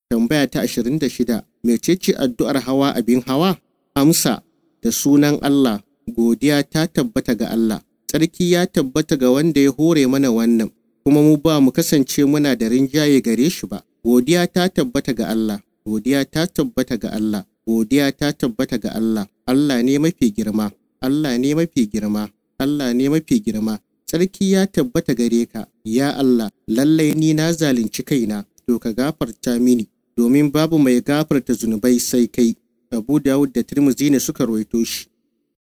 Tambaya ta 26. Mecece addu'ar hawa abin hawa? Amsa. Da sunan Allah, godiya ta tabbata ga Allah. Tsarki ya tabbata ga wanda ya hore mana wannan, kuma mu ba mu kasance muna da rinjaye gare shi ba. Godiya ta tabbata ga Allah. Godiya ta tabbata ga Allah. Godiya ta tabbata ga Allah. Allah ne mafi girma. Allah ne mafi girma. Allah ne mafi girma. Tsarki ya tabbata gare ka, ya Allah, lallai ni na zalunci kaina, to ka gafarta mini, domin babu mai gafarta zunubai sai kai. Abu Dawud da Tirmidhi ne suka rawaito shi.